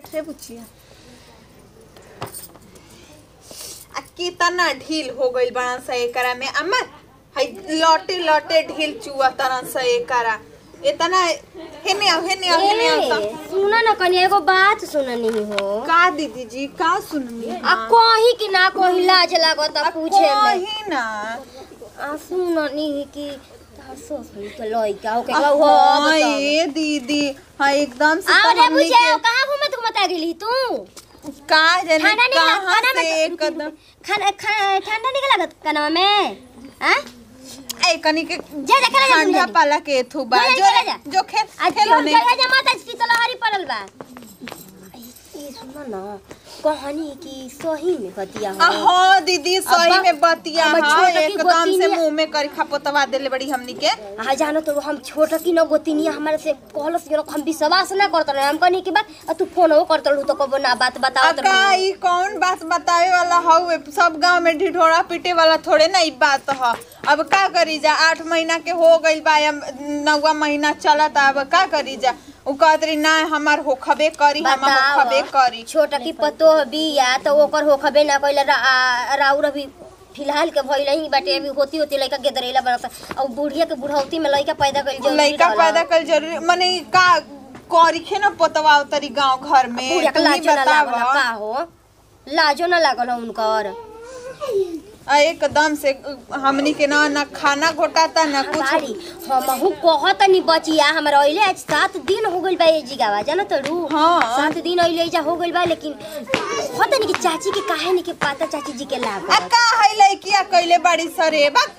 रे बुचिया आ कितना ढील हो गइल बड़ा सा एकरा में अम्मा हई लौटे लौटे ढील चुआ तरह सा एकरा इतना हेने आओ हेने आओ हेने आओ ए, सुना न कनी एगो बात सुननी हो का दीदी जी का सुननी आ कही कि ना कही लाज लागत आ पूछे में कही ना आ सुननी कि तार ससुर के लइका हो के हो हाँ, ये दीदी हाँ एकदम से आओ तो रे हमनी पूछे के कहां घूमत घूमत आ गेली तू का जाने खाना नहीं लगा कहाँ खाना से में एकदम खाना खा- ठंडा नहीं लागत कनवा में हां ए कनी के जा जा खेला जा ठंडा सुन पाला के थू बा जा, जो जा, जा। जो खेल आज खेलो जो ने जगह जमा त शीतल हरी पड़ल बा ए सुन न कहानी की सही में बतिया हो हाँ दीदी सही अब्बा, में बतिया हमर हाँ छोटा की एकदम से गोतिनिया- मुंह में करी खपोतवा देले बड़ी हमनी के आ जानो तो हम छोट की न गोतिनिया हमारे से कहलस कि हम विश्वास ना करत रहे हम कहनी की बात आ तू फोन हो करत रहू तो कबो ना बात बताओ अका ई कौन बात बतावे वाला हौ सब गांव में ढिढोरा पीटे वाला थोड़े ना ई बात ह अब का करी जा आठ महीना के हो गइल बा या नौवा महीना चलत अब का करी जा उ कहत रही ना हमार होखबे करी हम होखबे करी छोट की पतो बिया तो ओकर होखबे ना कइला रा, आ- राउर अभी फिलहाल के भइल ही बाटे अभी होती होती लइका गेदरेला बनता और बुढ़िया के बुढ़ौती में लइका पैदा कइल जरूरी लइका रहला। पैदा कर जरूरी माने का करी खे ना पोतवा तरी गांव घर में बुढ़िया के तू ही लाजो ना लागल बतावा। का हो लाजो ना लागल हो उनकर आ एकदम से हमनी के ना ना खाना घोटाता ना कुछ बारी हमहू कहत नहीं बचिया हमरा अइले आज सात दिन हो गइल बा ये जिगावा जाना तड़ू हाँ। सात दिन अइले जा हो गइल बा लेकिन कहत नहीं कि चाची के काहे नहीं के पता चाची जी के आ लागत का है लइकिया कइले बड़ी सरे बा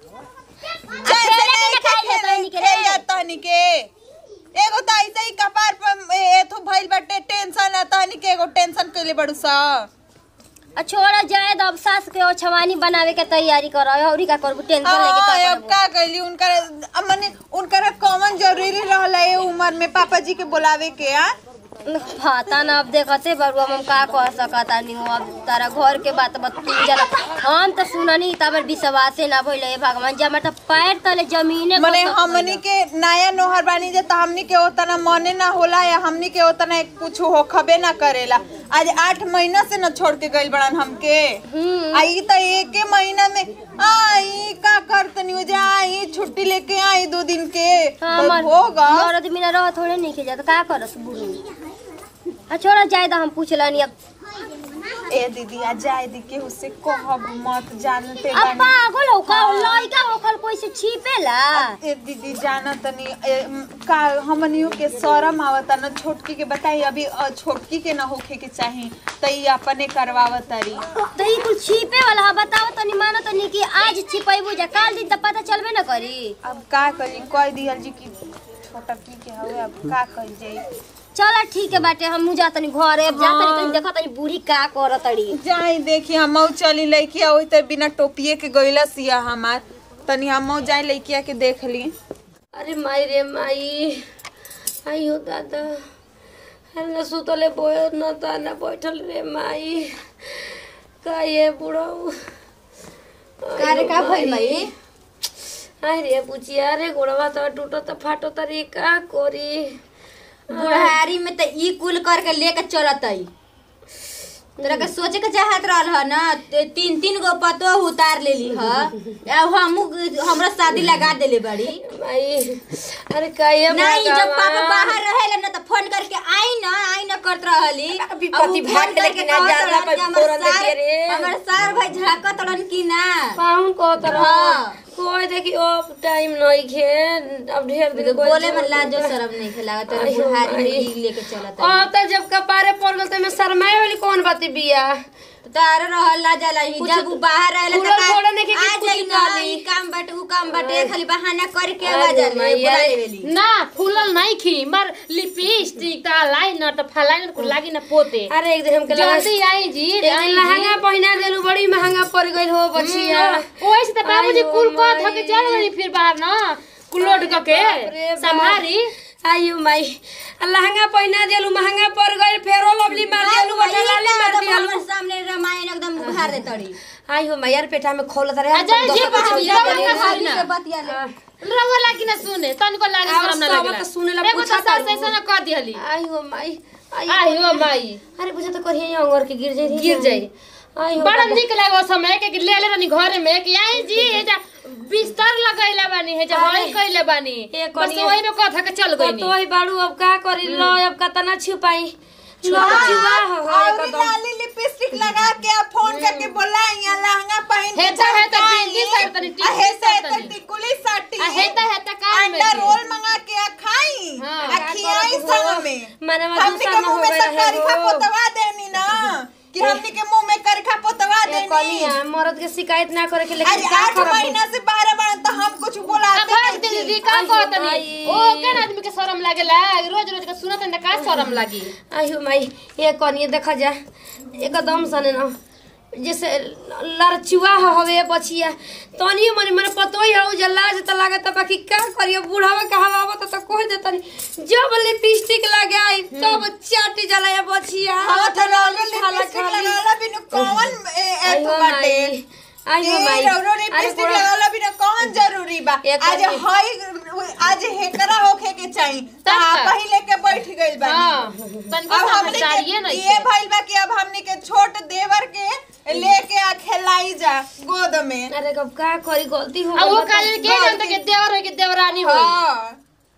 जैसे खेले नहीं के खाई लेता है निके रे। खेल जाता निके एगो तो ऐसे ही कपार पर एथु भइल बाटे टेंशन आता निके एगो टेंशन कइले बड़ू सा आ छोड़ा जाए अब सास के ओछवानी बनावे के तैयारी कर औरी का करबू टेंशन लेके हाँ, का अब करबू का कइली उनकर अब मने उनकर कॉमन जरूरी रहला ए उम्र में पापा जी के बुलावे के आ पता ना अब देखते बरुआ हम का कह सकता नहीं अब तारा घर के बात बतू जला हम तो सुननी तबर विश्वासे ना भइल हे भगवान जे हमर त पैर तले जमीने मने खसक हमनी गइल। के नया नोहर बानी जे त हमनी के ओतना मने ना होला या हमनी के ओतना कुछ होखबे ना करेला आज आठ महीना से न छोड़ के गइल बड़न हमके हम्म। आई त एके महीना में आई का करतनी हो जा आई छुट्टी लेके आई दो दिन के हमर होगा मरद बिना रह थोड़े नहीं के जात का करस बुढ़ू आ छोड़ा जाए दा हम पूछलनी अब ए दीदी आ जाए दी के उससे कहब मत जानते अब बानी पागल हो का लइका ओखल कोई से छिपेला ए दीदी जाना तनी ए, म, का हमनियो के शरम आवता न छोटकी के बताई अभी अ, छोटकी के न होखे के चाही त ई अपने करवावत तारी तो ई कुल छिपे वाला है बताओ तनी मानो तनी कि आज छिपैबू जा काल दिन त पता चलबे ना करी अब का करी कह दिहल जी कि छोटकी के हवे अब का कइल जाई चल ठीक है बाटे हम जा तनी घरे अब जा तनी कहीं देखा तनी बूढ़ी का करत तड़ी जाई देखी हमऊ चली लइकिया ओही त बिना टोपिए के गइला सिया हमार तनी हमऊ जाई लइकिया के देख ली अरे माई रे माई आई हो दादा अरे न सुतले बोय न ताना बैठल रे माई का ये बुढ़ऊ कारे का भइल माई आई रे बुचिया रे गोड़वा तो टूटो तो फाटो तरी का कोरी बुढ़ारी में त ई कुल करके लेके चलत आई तोरा के सोचे के चाहत रहल ह ना ते तीन तीन गो पतो उतार लेली ह अब हमू हमरा शादी लगा देले बड़ी माई अरे का ये नहीं जब भगवान। पापा बाहर रहेला ना त फोन करके आई ना आई ना करत रहली विपत्ति भाग देले कि ना जाला कोई फोरन देखे रे। हमर सार भाई झाकत रहन कि ना पाहुन को तरह हाँ। कोई देखी अब टाइम नहीं खे अब ढेर दिन कोई बोले में लाजो शरम नहीं खेला तोरा आइयो बुढ़ारी में माई। ई लेके चलत आई अब तो जब कपारे पड़ गल तो मैं शर्माए वाली कौन बाती बिया तार रहल ला जाला ही जब उ बाहर रहेला खुलल त थोड़े नइखे कि आ कुछ जाई ना निकाली। ई काम बाटे उ काम बाटे खाली बहाना करके आ अरे जाले मैया बुला रे। लेवेली ना फूलल नहीं खी मर लिपस्टिक ता लाइनर त फलाइनर को लागी ना पोते अरे एक दिन हमके लगा जल्दी आई जी एक दिन आई लहंगा पहना देलू बड़ी महंगा पड़ गई हो बचिया ओए से त बाबूजी आइयो कुल को माई। धके चल गई फिर बाहर ना कुलोड क के बाप रे बाप। संभारी आयु माई आ लहंगा पहना देलू महंगा पड़ गई फेरो लवली मार देलू बटलाली मार देलू हमर सामने रामायण एकदम उघार दे तड़ी आई हो मैयार पेटा में खोल रहे अजय जी बाबूजी रवा हाली ना के बतिया ले रवा लागी ना सुने तन को लागी आवाज शरम ना तो लगेला आवत सुनेला एगो पूछा तो सास ऐसा ना कर दिहली आई हो माई आहियो माई अरे बुझा तो करिए अंगर के गिर जाई गिर जाई आई हो बड़ा दादा। निक लागो समय के कि ले ले रानी घरे में कि आई जी हे जा बिस्तर लगैला बानी हे जा अरे, हई कइले बानी ए बस कनिया। वही में कथा के चल गइनी तो ही बाड़ू अब का करी लो अब कतना छुपाई लो छुपा हो और एकदम लाली लिपस्टिक लगा के आ फोन करके बोला यहाँ लहंगा पहन के हेता हेता चमकाई। बिंदी सर तनी, टिकुली आ हेता सर हेता तनी। टिकुली साटी आ हेता हेता काम में अंडा के। रोल मंगा के आ खाई हाँ। आ खियाई संग में मनवा हमनी दूसरा के न मुंह हो में गया सब है करखा हो। पोतवा देनी ना कि हमनी के मुंह में करखा पोतवा ए देनी कनिया मर्द के शिकायत ना करे के लेकिन अरे का आठ करब महीना से बारह बार तो हम कुछ आ बोलाते भाग नहीं दीदी थी। का आई हो कहतनी भाई। ओ केन आदमी के शरम लागेला रोज रोज के सुनत न का शरम लागी आयु माई ये कनिए देखा जा एकदम सने ना जैसे लड़चुआ हवे बचिया तनी मनी मने पतो ही हो जल्ला जे त लागत बाकी का करियो बूढ़ावा कहवा त त कह देतनी जब लिपस्टिक लगाई तब चाटी जला ये बचिया हाँ तो लालो खाला लिपस्टिक खाली। लगाला बिनु कौन ए ए आइहो तो बाटे माई, आइहो ए, माई। रौरो अरे लिपस्टिक पूरा- लगाला बिनु कौन जरूरी बा एक आज बार- हई आज हेकरा होखे के चाहिए तब ता का? पहिले के बैठ गइल बानी हां तनिको अब हमने समझदारिए के नहीं ये भइल बा कि अब हमने के छोट देवर के लेके आ खेलाई जा गोद में अरे कब का करी गलती हो आ वो गइल बा काले के जानता के देवर है कि देवरानी होई हाँ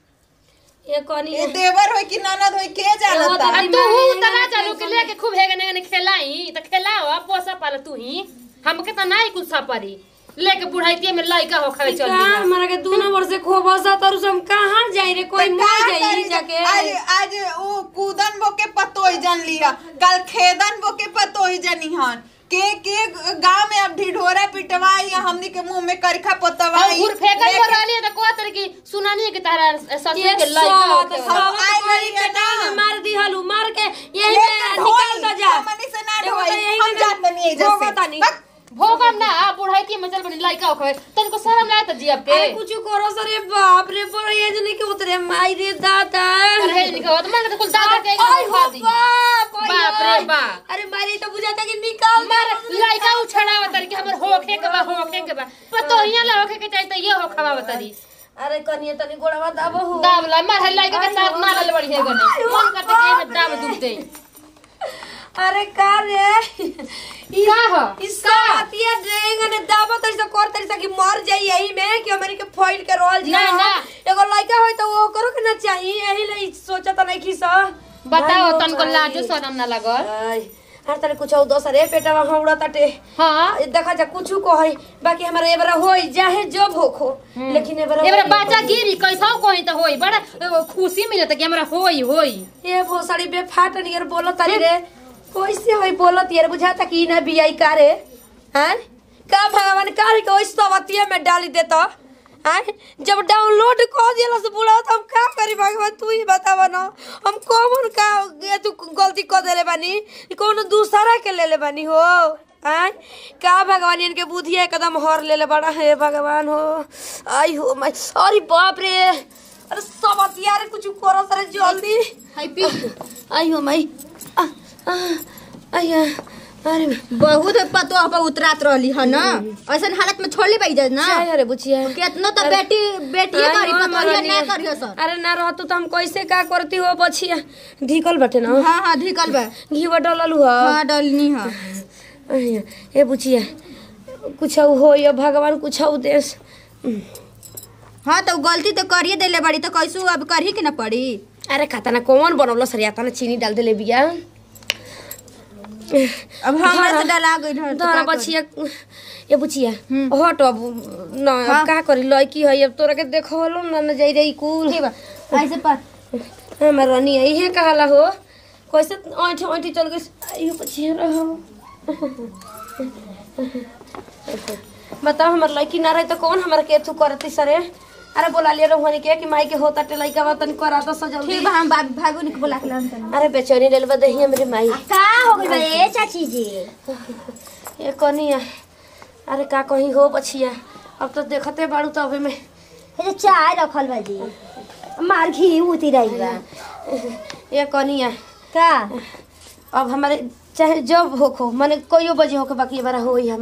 त। ये कनी ये देवर होई कि ननद होई के जानता आ तू हूं तना चालू के लेके खूब हेगे नेगे खेलाई त खेलाओ पोसा पाल तू ही हमके त नाही कुछ सपरी लेके बुढ़ाइतिए में लइका हो खावे चल का हमारा के दोनों वर्ष से खोबसा तरु से हम कहाँ जाई रे कोई मर का जाई करी जाके आज आज वो कूदन बो के पतोई जन लिया कल खेदन बो के पतोई जनी हन के के गांव में अब ढिढोरा पिटवाई या हमनी के मुंह में करखा और पोतवाई घुर फेकल लेके- पर रहली त को तरह की सुनानी है कि तारा ससुर ये के लइका हो सब के सब आई आई गई है ना। मार दी हलू मार के यही लेके में ढोई, निकाल दो जा हमनी से ना एगो तो ढोई, यही हम में जात नहीं है भोगो जैसे तानी। बस, भोगम ना आ बुढ़ाइतिए में चल बनी लइका हो खावे तनको शरम लाए त जियब के अरे कुछ करो सरे बाप रे पर ये जने के उतरे माई रे दादा अरे हे निकल मन के कुल दादा के आई खा हो दी बाप बाप रे बाप। अरे मारी तो बुझाता कि निकाल मार लइका उछड़ाव तरी के हमर होखे के बा होखे के बा पतो हिया ला होखे के चाहिए त ये हो खावा तरी अरे कनिए तनी गोड़वा दाबो हो दाब ला मार है लइका के साथ मार ले बड़ी है गने मन करते के में दाब दुब दे अरे का रे ई का हो? इसका हतिया ड्रेंग ने दाबो तरी से कर तरी से कि मर जाई यही में कि हमनी के फॉइल के रोल जा ना, ना। एगो लड़का होय तो वो करो के ना चाहिए यही ले सोचा त नहीं खिस बताओ तनको लाजो शरम ना लागल हर तने कुछ और दोसर ए पेटवा हौड़ा ताटे हां देखा जा कुछ कहे बाकी हमारा एबरा होई चाहे जब होखो लेकिन एबरा एबरा बच्चा गिरी कैसा कोई त होई बड़ा अ, खुशी मिलत कि हमरा होई होई ये भोसड़ी बे फाट नियर बोलत तारी रे कैसे होई बोलत यार बुझाता कि ना बियाई का रे हैं का भगवान का रे कोई सवतिया में डाली देता हैं जब डाउनलोड कर दिया से बुढ़ा तो हम का करी भगवान तू ही बतावा ना हम कौन का ये तू गलती कर देले बानी कौन दूसरा के ले ले बानी हो आय का भगवान इनके बुद्धिया एकदम हर ले ले बड़ा है भगवान हो आई हो माई अरे बाप रे अरे सब अतिया रे कुछ करो सरे जल्दी हाय पी आई हो माई आ, आ, आया अरे बहुत पतो पर उतरात रहली है ना ऐसन हालत में छोड़ ले पाई जा ना चाय अरे बुचिया केतनो तो बेटी बेटिए आई करी हो, पतो महारानी। ना करियो सर अरे ना रहतू तो हम कैसे का करती हो बचिया ढीकल बटे ना हाँ हाँ धिकल बा घी डलल हुआ हाँ डलनी है आया, ए बुचिया कुछ हो या भगवान कुछ देश हाँ तो गलती तो करिए देले बड़ी तो कैसू अब करही के ना पड़ी अरे खाता ना कौन बनौलो सरिया तना चीनी डाल देले बिया अब हमरा से डला गई है तो धरा का करी? बचिया ए बुचिया हट अब न अब का करी लड़की है अब तोरा के देखलो ना न जाई रही कुल ठीक बा ऐसे पर हमर रानी इहे कहला हो कैसे ऐठ ऐठी चल गई आइयो बचिया रहो बताओ हमर लड़की ना रही तो कौन हमर के थू करती सरे अरे बोला लिया रोहनी के कि माई के होता टे लड़का बा तनी करा दो जल्दी ठीक बा हम बाबू भागो निक बोला के लान तनी अरे बेचैनी लेल बदही मेरे माई का हो गइल बा ए चाची जी ये कनिया अरे का कहीं हो बचिया अब तो देखते बाड़ू तो अबे में हे जे चाय रखल बा जी मार घी उती रही बा ये कनिया का अब हमारे चाहे जब होखो माने कोई बजे होके बाकी बारा होई हमार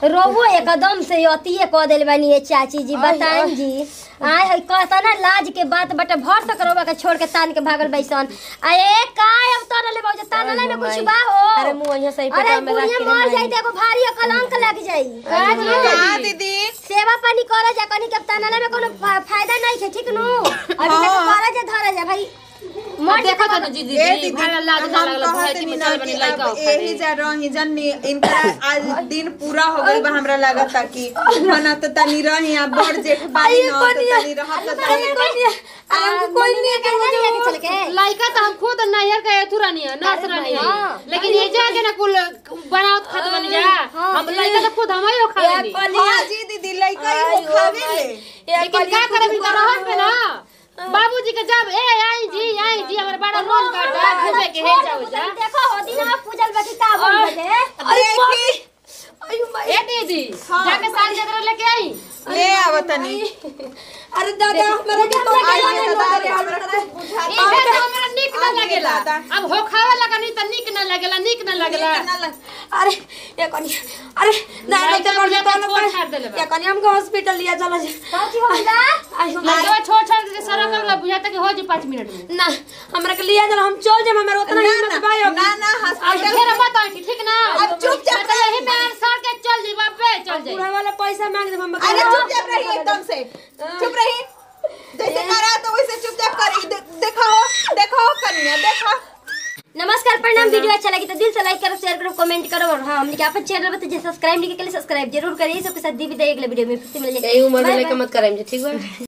रोवो एकदम से अतिये कह देल बानी ये चाची जी बताएं जी आय है कहता ना लाज के बात बटे भर तक रोबा के छोड़ के तान के भागल बैसन अरे काय अब तो ले बाबू तान ले में कुछ बा हो अरे मुंह यहाँ सही अरे पेटा में रख बुढ़िया के मर रे जाई देखो भारी कलंक लग जाई हाँ दीदी सेवा पानी करे जा कनी के तानला में कोनो फा- फायदा नहीं है ठीक नु अभी तक करे जा धरे जा भाई मर देखो तो जी ए दीदी दीदी भाड़ा लाज ना हम लगल कहत भैती नी में ना चल कि बनी लइका अब एही जा रही जनी इनका आज दिन पूरा हो गइल बा हमरा लागता कि मना तो तनी रही आ बड़ जेठ बानी न तो तनी रहत तो तनी कोई नहीं के चल के लइका तो हम खुद नैहर के तुरानी है नर्स रानी है लेकिन ये जा के ना कुल बनावत खत बनी जा हम लइका तो खुद हम ही खाएंगे हां जी दीदी लइका ही वो खावे ले लेकिन का करे भी रहत पे ना बाबूजी के जब ए आई जी आई जी हमर बड़ा रोज काटा घूमे के हे जाओ जा देखो हो दिन पूजल बाकी का बन बजे देखी ए दीदी जाके साल जगह लेके आई ले आवतनी अरे दादा हमारा के तो आई ये दादा हमरा कुछ बुझा ई है तो हमरा निक ना लगेला अब हो खावे लगा नहीं त निक ना लगेला निक ना लगेला अरे ये कनी अरे ना ना लइका तो बुझा कर के छोड़ छाड़ देले बा। ये कनी हमको हॉस्पिटल लिया चला जा काची होला आई हम लइका छोड़ छाड़ के सारा कर ला बुझाता कि हो जी 5 मिनट में ना हमरा के लिया चला हम चल जाए हमारा उतना ना हिम्मत भाई ना ना ना अब हॉस्पिटल फिर मत आई ठीक ना अब चुपचाप मतलब यही में सर के चल जी बापे चल जाई पूरा वाला पैसा मांग दे हम अरे चुपचाप रही एकदम से चुप रही जैसे करा तो वैसे चुपचाप करी दे- देखो देखो कन्या देखो नमस्कार प्रणाम वीडियो अच्छा लगी तो दिल से लाइक करो शेयर करो कमेंट करो और हाँ हमने अपन चैनल पर सब्सक्राइब नहीं किया सब्सक्राइब जरूर करिए सबके साथ दी विदाई अगले वीडियो में फिर से मिल जाए यही उम्र में Bye, लेके bye. मत करेंगे ठीक है